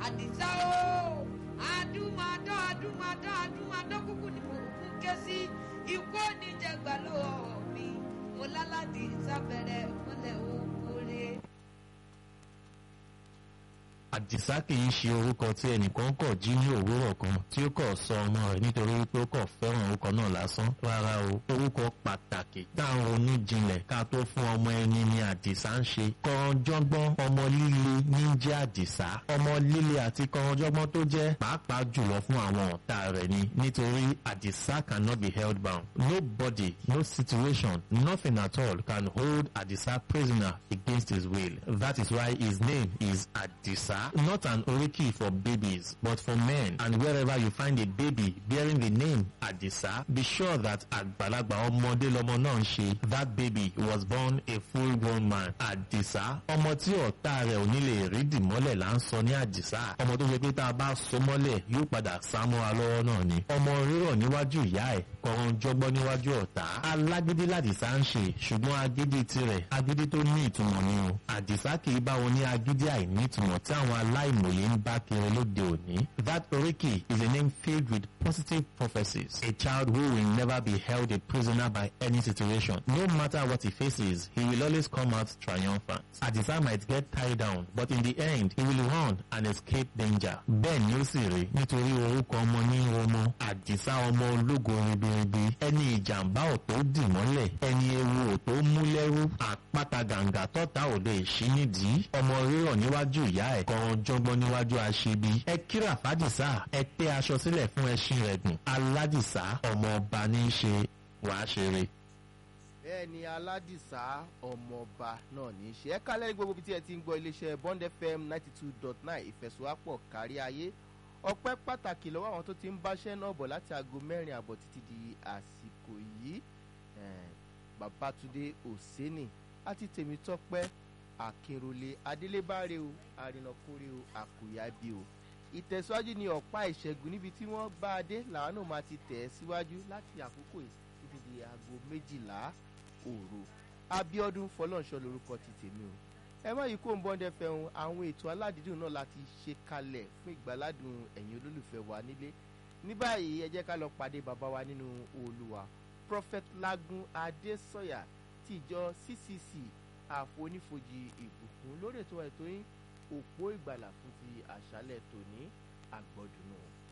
àdìsá o àdúmọdán àdúmọdán àdúmọdán kúkú ni mò ń kún ké sí ikú oníjẹgbà lọ́wọ́ mi mo lálàdì sábẹ̀rẹ̀ mọ́lẹ̀ òkúre. àdìsá kì í ṣe orúkọ tí ẹnìkan kọ̀ jí ní òwúrọ̀ kan tí ó kọ̀ sọ ọmọ rẹ̀ nítorí wípé ó kọ̀ fẹ́ràn orúkọ náà lásán rárá o orúkọ pàtàkì tá à ń ronú jinlẹ̀ ká tó fún ọmọ ẹni ni àdìsá ń ṣe kọ̀ọ̀jọ́gbọ́n ọmọ líle ní jẹ́ àdìsá ọmọ líle àti kọ̀ọ̀jọ́gbọ́n tó jẹ́ pàápàá jùlọ fún àwọn ọ̀tá rẹ̀ ni nítorí àdìsá cannot be held bound nobody no situation nothing at all can hold àdìsá prisoner against his will that is why his name is àdìsá not an oriki for babies, but for men. And wherever you find a baby bearing the name Adisa, be sure that Agbalagba ọmọdé lọmọ náà ń ṣe. That baby was born a full-grown man. Adisa, ọmọ tí ọ̀tá rẹ̀ ò ní lè rí dìmọ́lẹ̀ là ń sọ ní Adisa. Ọmọ tó ṣe pé tá a bá so mọ́lẹ̀ yóò padà sá mọ́ra lọ́wọ́ náà ni. Ọmọ rírọ̀ níwájú ìyá ẹ̀ kọ̀ọ̀rọ̀ jọgbọ́n níwájú ọ̀tá. Alágídí làdìsá ń ṣe ṣùgbọ́n agídí tirẹ̀ agídí tó ní ìtumọ̀ ni o. Àdìsá kì í bá wọn ní agídí àìní ìtumọ̀ tí àwọn aláìmọye ń bá kiri lóde òní. That Oriki is a name filled with positive prophecies. A child who will never be held a prisoner by any situation. No matter what he faces, he will always come out triumphant. Adisa might get tied down, but in the end, he will run and escape danger. Bẹ́ẹ̀ ni ó sì rí nítorí orúkọ ọmọ ní ọmọ. Àdìsá ọmọ ológo ribiribi. Ẹni ìjàmbá ò tó dì mọ́lẹ̀. Ẹni ewu ò tó mú lẹ́rú. Àpáta gàǹgà tọ́ta ò lè ṣí nídìí. Ọmọ rírọ̀ níwájú ìyá ẹ̀ kan jọgbọ́n níwájú aṣebi. ẹ kíra fàdìsá ẹ pé aṣọ sílẹ̀ fún ẹṣin rẹ̀ gùn. aládìsá ọmọ ọba ní í ṣe wàá ṣeré. bẹ́ẹ̀ ni aládìsá ọmọọba náà ní í ṣe ẹ kálẹ̀ ní gbogbo ibi tí ẹ ti ń gbọ́ iléeṣẹ́ bond fm ninety two dot nine ìfẹ̀sowápọ̀ kárí ayé ọpẹ́ pàtàkì lọ́wọ́ àwọn tó ti ń báṣẹ́ náà bọ̀ láti aago mẹ́rin àbọ̀ títí di àsìkò yìí babatunde oseni àti tèmítọ́pẹ́ akínrolé adélébáre o arìnàkórè o àkùyábí o ìtẹ̀síwájú ni ọ̀pá ìṣẹ́gun níbi tí wọ́n bá a dé làwọn náà máa ti tẹ̀ ẹ́ síwájú láti àkókò títí di aago méjìlá òru abiodun fọlọ́nṣọ́ lorúkọ ti tèmi o ẹ má yìí kó ń bọ́ndẹ fẹ́hun àwọn ètò aládìídùn náà láti ṣe kalẹ̀ fún ìgbàládùn ẹ̀yin olólùfẹ́ wa nílé ní báyìí ẹ jẹ́ ká lọ pàdé bàbá wa nínú olùwà prophet lagun adésọyà tìjọ ccc àfonífojì ìbùkún lórí ètò ètò yín òpó ìgbàlà fún ti àṣálẹ̀ tòní àgbọ̀dùnú.